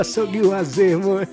Sogi wazimu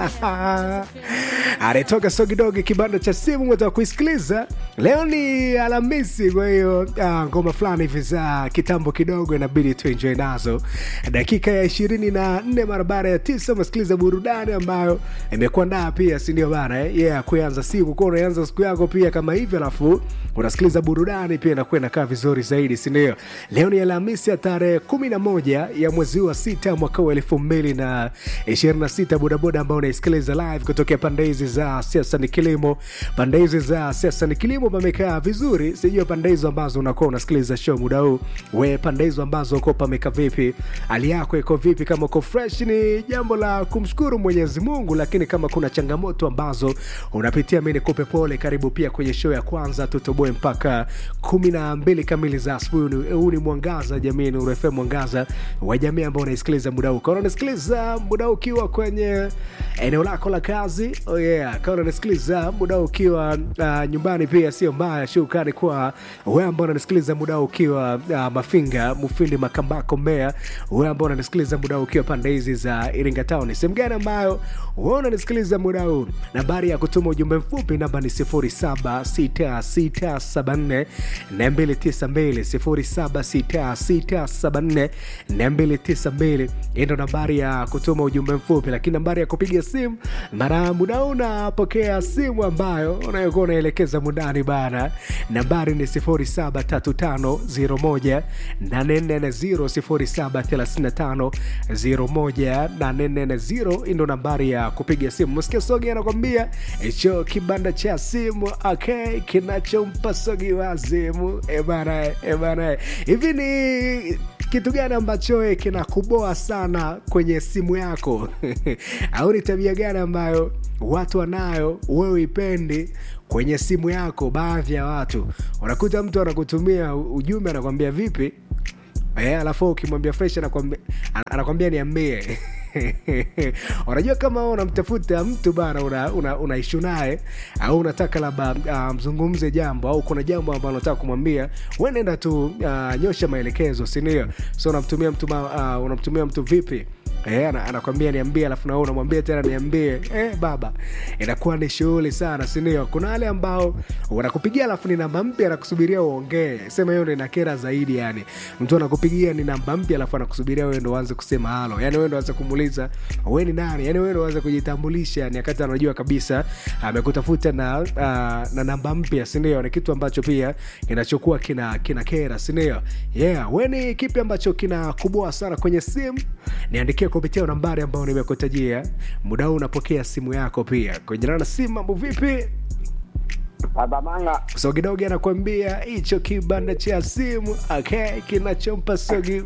anatoka Sogi Dogi, kibanda cha simu mweza kuisikiliza. Leo ni Alhamisi, kwa hiyo ah, ngoma fulani hivi za kitambo kidogo inabidi tuenjoy nazo. Dakika ya ishirini na nne mara baada ya tisa umesikiliza burudani ambayo imekuandaa pia, si ndio bana eh? Yeah, kuanza siku kwa unaanza siku yako pia kama hivyo, alafu unasikiliza burudani pia inakuwa inakaa vizuri zaidi, si ndio? Leo ni Alhamisi ya tarehe kumi na moja ya mwezi wa sita mwaka wa elfu mbili na ishirini na sita bodaboda ambao unaisikiliza live kutokea pande hizi za siasa ni kilimo. Pande hizi za siasa ni kilimo pamekaa vizuri, sijui pande hizo ambazo unakuwa unasikiliza show muda huu, we pande hizo ambazo uko pameka vipi, hali yako iko vipi? Kama uko fresh, ni jambo la kumshukuru Mwenyezi Mungu, lakini kama kuna changamoto ambazo unapitia, mi nikupe pole. Karibu pia kwenye show ya kwanza tutoboe mpaka kumi na mbili kamili za asubuhi. Huu ni mwangaza jamii, ni Nuru FM, mwangaza wa jamii ambao unaisikiliza muda huu. Kama unasikiliza muda huu ukiwa kwenye eneo lako la kazi, oh yeah. Kama unasikiliza muda huu ukiwa uh, nyumbani pia sio mbaya. Shukrani kwa wewe ambao unanisikiliza muda huu ukiwa uh, Mafinga, Mufindi, Makambako, Mbeya. Wewe ambao unanisikiliza muda huu ukiwa pande hizi za Iringa Town, sehemu gani ambayo wewe unanisikiliza muda huu, nambari ya kutuma ujumbe mfupi namba ni 076674 292 076674 hii ndo nambari ya kutuma ujumbe mfupi, lakini nambari ya kupiga simu mara muda huu unapokea simu ambayo unayokuwa unaelekeza mundani bana, nambari ni 073501 840 073501 hii ndo nambari ya kupiga simu. Msikia Sogi anakwambia hicho kibanda cha simu okay, kinachompa Sogi wazimu. E bana, e bana, hivi ni kitu gani ambacho eh, kinakuboa sana kwenye simu yako au ni tabia gani ambayo watu wanayo wewe ipendi kwenye simu yako? Baadhi ya watu unakuta mtu anakutumia ujumbe anakwambia vipi, eh, alafu ukimwambia fresh anakwambia, anakwambia niambie unajua kama wewe unamtafuta mtu bana, una, una, una ishu naye au unataka labda uh, mzungumze jambo au kuna jambo ambalo unataka kumwambia, wewe nenda tu uh, nyosha maelekezo, si ndio? So unamtumia mtu ma, uh, unamtumia mtu vipi Eh, ana- anakwambia niambie, alafu na wewe unamwambia tena niambie. Eh, baba, inakuwa ni shughuli sana, si ndio? Kuna wale ambao wanakupigia alafu ni namba mpya, anakusubiria uongee. Sema hiyo ndo inakera zaidi, yani mtu anakupigia ni namba mpya, alafu anakusubiria wewe ndo uanze kusema halo, yani wewe ndo uanze kumuuliza wewe ni nani, yani wewe ndo uanze kujitambulisha, yani wakati anajua kabisa amekutafuta na uh, na namba mpya, si ndio? Ni kitu ambacho pia kinachokuwa kina kina kera, si ndio? Yeah, wewe ni kipi ambacho kinakuboa sana kwenye simu? Niandikie kupitia nambari ambayo nimekutajia. Muda huu unapokea simu yako pia. Kujana na simu, mambo vipi? Baba Manga, Sogidogi anakuambia hicho kibanda cha simu okay, kinachompa Sogi.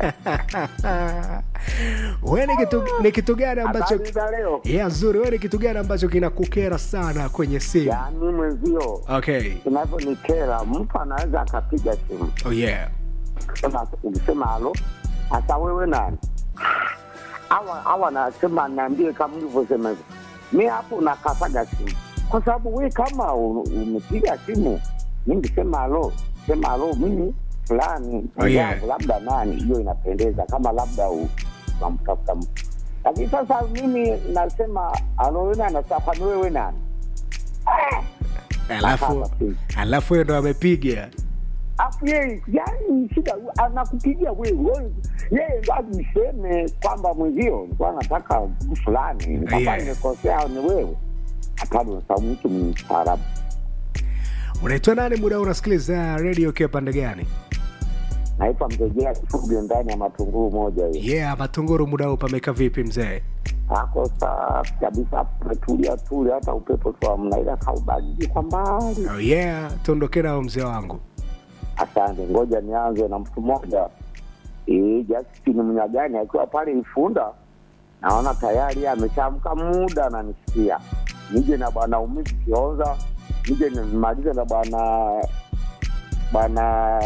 Wewe ni kitu, ni kitu gani ambacho habari za leo? yeah, nzuri. Wewe ni kitu gani ambacho kinakukera sana kwenye simu? Yaani mwenzio Okay. kinavyonikera, mtu anaweza akapiga simu Oh yeah. Sema- ukisema halo, hasa wewe nani? Awa awa anasema niambie, kama ulivyosema hivyo, mi hapo nakataga simu, kwa sababu we kama u- umepiga simu, mi nikisema halo, sema halo, mimi fulani Oh, yeah. mwenzangu, labda nani, hiyo inapendeza, kama labda u- unamtafuta mtu. Lakini sasa mimi nasema halo, wewe nani? Sasa kwani wewe nani? Alafu Nakata simu. alafu yeye ndo amepiga. afu yeye yani shida anakupigia wewe wewe, yeye ndo ajiseme kwamba mwenzio nilikuwa nataka mtu fulani kama Yeah. nimekosea ni wewe hapana sababu mtu mstaarabu Unaitwa nani? Muda huu unasikiliza radio ukiwa pande gani? naitwa mrejea kifugo ndani ya matunguru moja hiyo Yeah, Matunguru, muda huu pameka vipi mzee? ako safi kabisa pametulia tuli hata upepo tu amna ila kaubaridi kwa mbali Oh yeah, tuondoke nao mzee wangu. asante ngoja nianze na mtu mmoja Eh, Justin Mnyagani akiwa pale Ifunda, naona tayari ameshamka muda ananisikia. Nije na bwana Umisi Kionza, nije nimalize na bwana bwana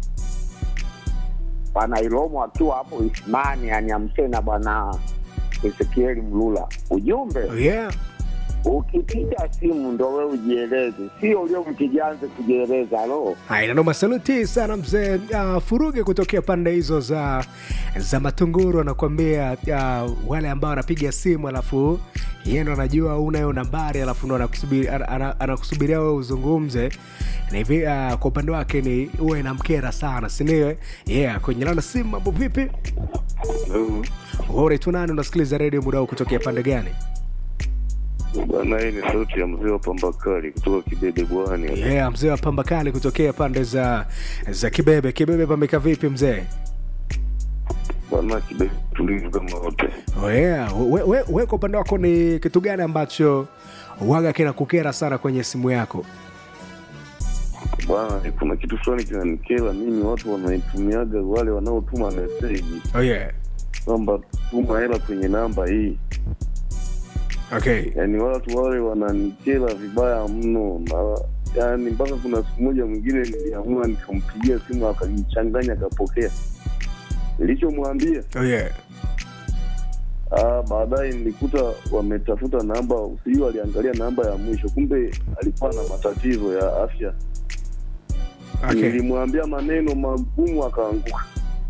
bwana Ilomo akiwa hapo Ismani, aniamshe na bwana Ezekieli Mlula. Ujumbe Oh yeah. ukipiga simu ndo we ujieleze, sio uliompigia anze kujieleza. Halo, Haya, noma, saluti sana mzee uh, Furuge kutokea pande hizo za za Matunguru, anakuambia uh, wale ambao wanapiga simu alafu yeye ndo anajua unayo nambari alafu ndo anakusubiri- ana- ana- anakusubiria wewe uzungumze na hivi uh, kwa upande wake ni uwe namkera sana sindio? Yeah, kwenye lana simu, mambo vipi? Wewe unaitwa nani? Unasikiliza redio muda huu kutokea pande gani? Bwana, hii ni sauti ya mzee wa pambakali kutoka Kibebe Bwani. Yeah, mzee wa pamba kali kutokea pande za za Kibebe. Kibebe pameka vipi mzee? Bwana, Kibebe tulivu kama wote. Oh yeah. We, we, we kwa upande wako ni kitu gani ambacho waga kinakukera sana kwenye simu yako? Bwana, kuna kitu fulani kinanikera mimi, watu wanaitumiaga wale wanaotuma meseji Oh yeah. kwamba tuma hela kwenye namba hii, Okay. yaani watu wale wananikera vibaya mno na yaani mpaka kuna siku moja mwingine niliamua nikampigia simu akajichanganya akapokea nilichomwambia Oh yeah. Ah, baadaye nilikuta wametafuta namba, sijui waliangalia namba ya mwisho, kumbe alikuwa na matatizo ya afya. Okay. Nilimwambia maneno magumu akaanguka.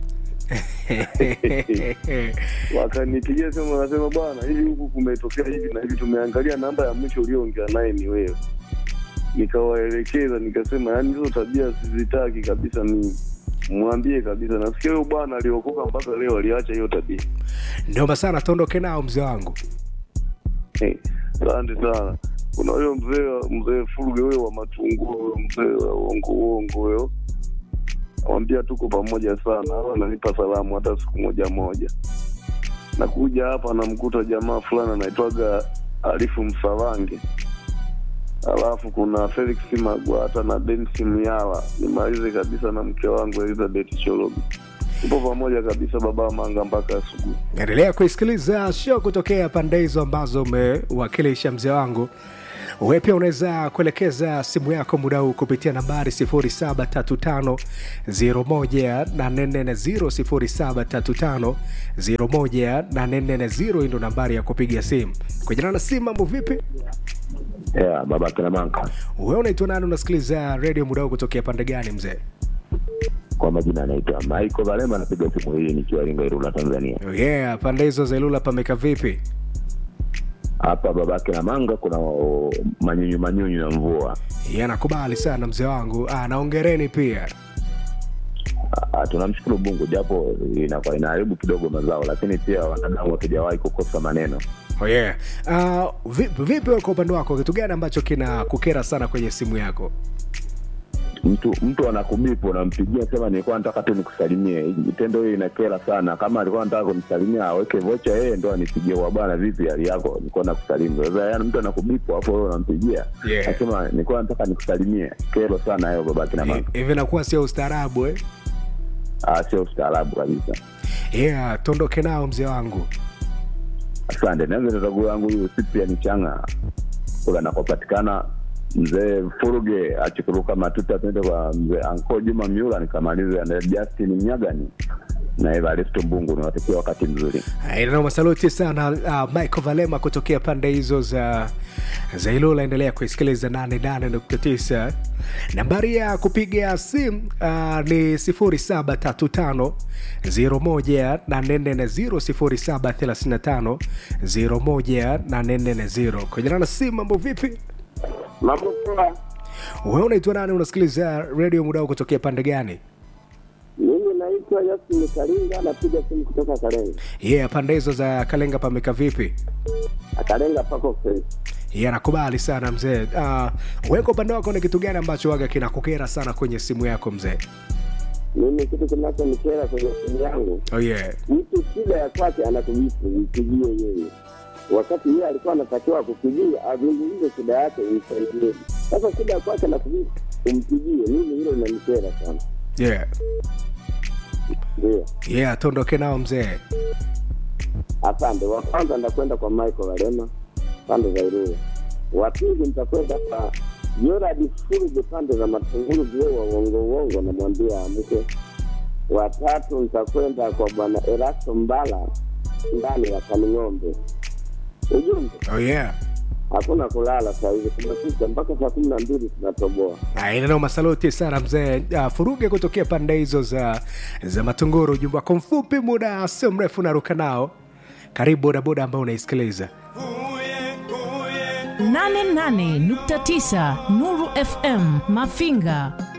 Wakanipigia simu wakasema, bwana, hivi huku kumetokea hivi na hivi, tumeangalia namba ya mwisho ulioongea naye ni wewe. Nikawaelekeza nikasema, yaani hizo tabia sizitaki kabisa mimi. Mwambie kabisa, nasikia huyo bwana aliokoka mpaka leo aliacha hiyo tabia. Noma sana, tuondoke nao mzee wangu. Eh, Asante sana. Kuna huyo mzee mzee Furuge huyo wa matunguu huyo mzee wa uongo uongo huyo, awambia tuko pamoja sana, au ananipa salamu hata siku moja moja. Nakuja hapa namkuta jamaa fulani anaitwaga Arifu Msavange, alafu kuna Felix Magwata na Densi Myala. Nimalize kabisa na mke wangu Elizabeth Cholobi, tupo pamoja kabisa, baba Manga mpaka asubuhi. Endelea kuisikiliza show kutokea pande hizo ambazo umewakilisha mzee wangu. Wewe pia unaweza kuelekeza simu yako muda huu kupitia nambari 0735018440 0735018440 hii ndo nambari ya kupiga simu. Kujana na simu, mambo vipi? yeah, baba kina manka Wewe unaitwa nani? Unasikiliza redio muda huu kutokea pande gani mzee? kwa majina anaitwa Michael Valema, napiga simu hii nikiwa Iringa, Ilula, Tanzania. Oh yeah, pande hizo za Ilula pameka vipi? Hapa babake na manga kuna o, manyunyu manyunyu na mvua. Yeah, nakubali sana mzee wangu. Ah, naongereni pia. Ah, tunamshukuru Mungu japo inakuwa inaharibu kidogo mazao, lakini pia wanadamu hatujawahi kukosa maneno. Oh yeah. Uh, vipi, vipi wewe kwa upande wako kitu gani ambacho kina kukera sana kwenye simu yako? Mtu mtu anakubipu, unampigia sema nilikuwa nataka tu nikusalimie. Tendo hiyo inakera sana. Kama alikuwa anataka kunisalimia aweke vocha yeye ndo anipigie, wa bwana, vipi hali yako, nilikuwa nakusalimu. Sasa yani mtu anakubipu hapo, wewe unampigia Yeah. nasema nilikuwa nataka nikusalimie. Kero sana hiyo babake na manga. Hivi nakuwa sio ustaarabu eh? Ah, sio ustaarabu kabisa. Yeah, tondoke nao mzee wangu. Asante. Nianze na ndugu yangu huyu Cyprian Changa kula nakopatikana mzee Furuge achikuruka matuta, tuende kwa mzee Anko Juma Miula, nikamalize na Justin Mnyagani na Evaristo Mbungu. Niwatakia wakati mzuri. Nao masaluti sana uh, Michael Valema kutokea pande hizo za za Ilula. Endelea kuisikiliza 88.9. Nambari ya kupiga simu uh, ni 0735 01840 0735 kwenye na simu. Mambo vipi? Mambo poa. Wewe unaitwa nani? Unasikiliza redio muda huu kutokea pande gani? Mimi naitwa Yasin Kalinga, napiga simu kutoka Kalenga. Yeah, pande hizo za Kalenga pameka vipi? Kalenga pako fresh. Yeah, nakubali sana mzee. Uh, wewe kwa upande wako ni kitu gani ambacho waga kinakukera sana kwenye simu yako mzee? Mimi kitu kinachonikera kwenye simu yangu, Oh yeah. mtu shida ya kwake anakubifu, mpigie yeye, wakati yeye alikuwa anatakiwa kupigia azungumze shida yake, imsaidie. Sasa shida ya kwake anakubifu, umpigie. Mimi hilo linanikera sana, Yeah. ndio. Yeah, tuondoke nao mzee. Asante. Wa kwanza nitakwenda kwa Michael Walema pande za Irua. Wa pili nitakwenda kwa Yoradi Furuge pande za Matunguru, vio wa uongo uongo, namwambia amke. Wa tatu nitakwenda kwa bwana Erasto Mbala ndani ya Kaning'ombe. Ujumbe Oh yeah. hakuna kulala saa hizi, kumekucha mpaka saa kumi na mbili tunatoboa. inanao masaloti sana mzee uh, furuge kutokea pande hizo za za matunguru ujumbe wako mfupi muda sio mrefu naruka nao karibu bodaboda ambao unaisikiliza 88.9 Nuru FM Mafinga